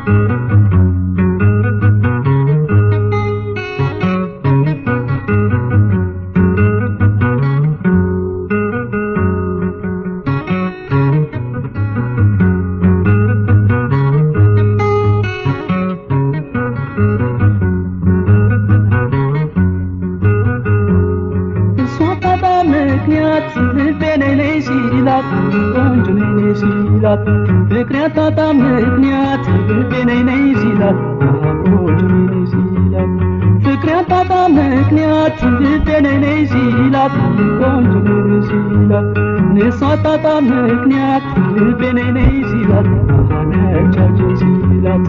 እሷ ታጣ ምክንያት ልቤ ነይ ነይ ሲላት ቆንጆ ነይ ነይ ሲላት ፍቅሬ ታጣ ምክንያት ልቤ ነይ ነይ ሲላት ቆንጆ ነይ ነይ ሲላት ፍቅሬ ታጣ ምክንያት ልቤ ነይ ነይ ሲላት ቆንጆ ነይ ነይ ሲላት እሷ ታጣ ምክንያት ልቤ ነይ ነይ ሲላት ነቻቸው ሲላት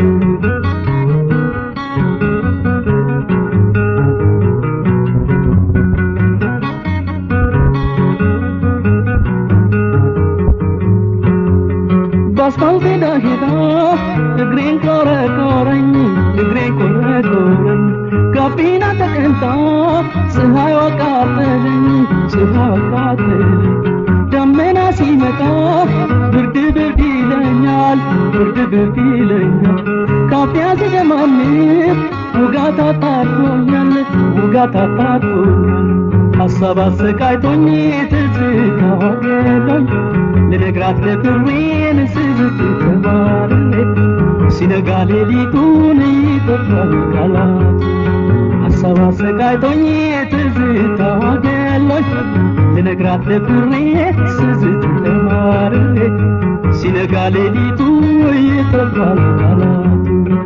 በአስፋልት ሄዳ ሄዳ እግሬን ቆረቆረኝ እግሬን ቆረቆረኝ ጋቢና ተቀምጣ ፀሐይ አቃጠለኝ ፀሐይ አቃጠለኝ ደመና ሲመጣ ብርድ ብርድ ይለኛል ብርድ ብርድ ይለኛል ካፊያ ሲደማምር ውጋት አጣርቶኛል ውጋት አጣርቶኛል ሀሳብ አሰቃይቶኝ ትዝታ ገሎኝ ልነግራት ደፍሬን ስዝት ተባርሬ ሲነጋ ሌሊቱን ይጠፋል ቃላት ሀሳብ አሰቃይቶኝ ትዝታ ገሎኝ ልነግራት ደፍሬ ስዝት ተባርሬ ሲነጋ ሌሊቱ ይጠፋል ቃላት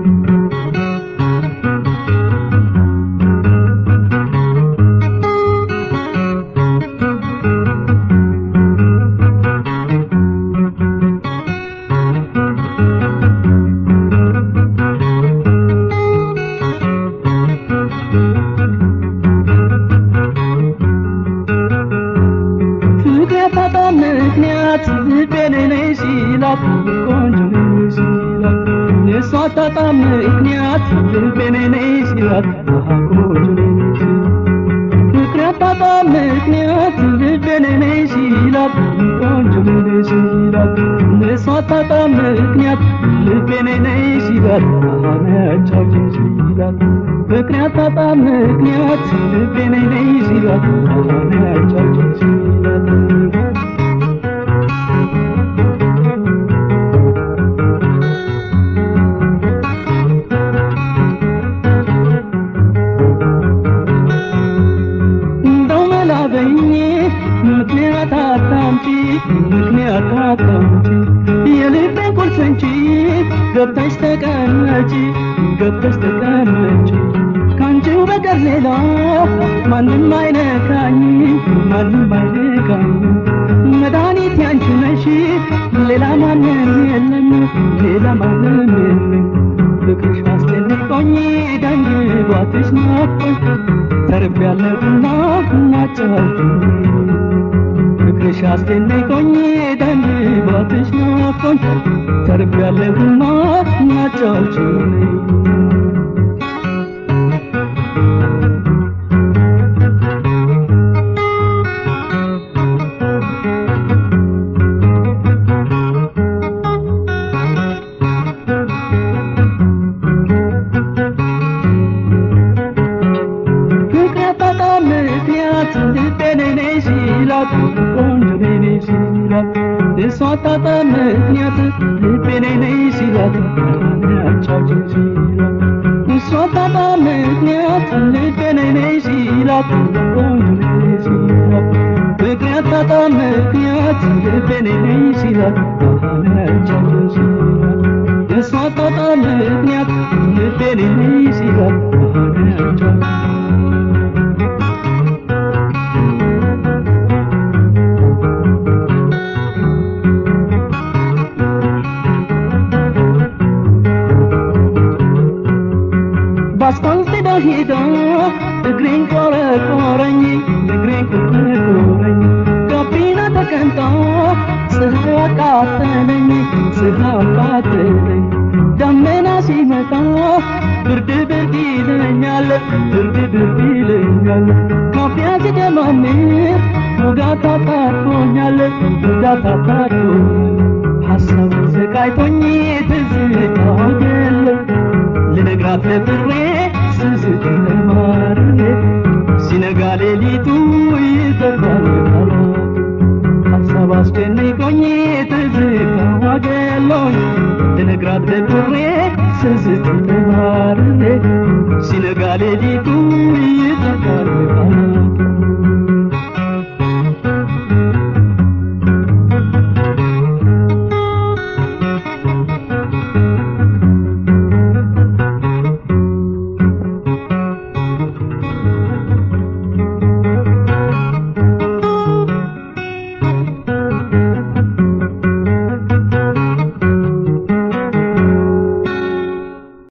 ፍቅር ያጣጣ ምክንያት ልቤ ነይ ነይ ሲላት ቆንጆ ነይ ነይ ሲላት እሷ አጣጣ ምክንያት ልቤ ነይ ነይ ሲላት ቆንጆ ነይ ነይ ሲላት ፍቅር ያጣጣ ምክንያት ልቤ ነይ ነይ ሲላት ቆንጆ ነይ ነይ ሲላት እሷ አጣጣ ምክንያት ልቤ ነይ ነይ ሲላት ነቻቸው ሲላት ፍቅር ያጣጣ ምክንያት ልቤ ነይ ነይ ሲላት ነቻቸው ሲላት እንደው መላበኝ ምክንያት አታምጪ ምክንያት አታምጪ የልቤን ቁልፍ እንጂ ገብተሽ ተቀመጪ ገብተሽ ተቀመጪ ካንቺው በቀር ሌላ ማንም አይነካኝ ማንም አይነካኝ መድኃኒት ያንቺ ነሽ ሌላ ማንም የለም ሌላ ማንም የለም ፍቅርሽ አስጨንቆኝ ደንግባትሽ ናፍቆኝ ተርቤያለሁና ናጫውቱኝ ፍቅርሽ አስጨንቆኝ ደንግባትሽ ናፍቆኝ ተርቤያለሁና ናጫውቱኝ ፍቅር ያጣጣ ምክንያት ልቤ ነይ ነይ ሲላት ቆንጆ ነይ ነይ ሲላት እሷ አጣጣ ምክንያት ልቤ ነይ ነይ ሲላት ያቻቸው ሲላት እሷ አጣጣ ምክንያት ልቤ ነይ ነይ ሲላት ቆንጆ ነይ ነይ ሲላት ፍቅር ያጣጣ ምክንያት ልቤ ነይ ነይ ሲላት ያቻቸው ሲላት እሷ አጣጣ ምክንያት ልቤ ነይ ነይ ሲላት ያቻቸው በአስፋልት ዳር ሄዳ እግሬን ቆረቆረኝ እግሬን ቆረቆረኝ ጋቢና ተቀምጣ ፀሐይ አቃጠለኝ ፀሐይ አቃጠለኝ ደመና ሲመጣ ብርድ ብርድ ይለኛል ብርድ ብርድ ይለኛል ካፊያ ሲደማምር ውጋት አጣጥቶኛል ውጋት አጣጥቶኛል ሀሳብ ስቃይቶኝ ትዝታ ገሎ ልነግራት ለብሬ ስስት ለማርሬ ሲነጋ ሌሊቱ ይጠፋል ቃላት ሀሳብ አስጨንቆኝ ትዝታዋ ገሎኝ ልነግራት ለብሬ ስስት ለማርሬ ሲነጋ ሌሊቱ ይጠፋል ቃላት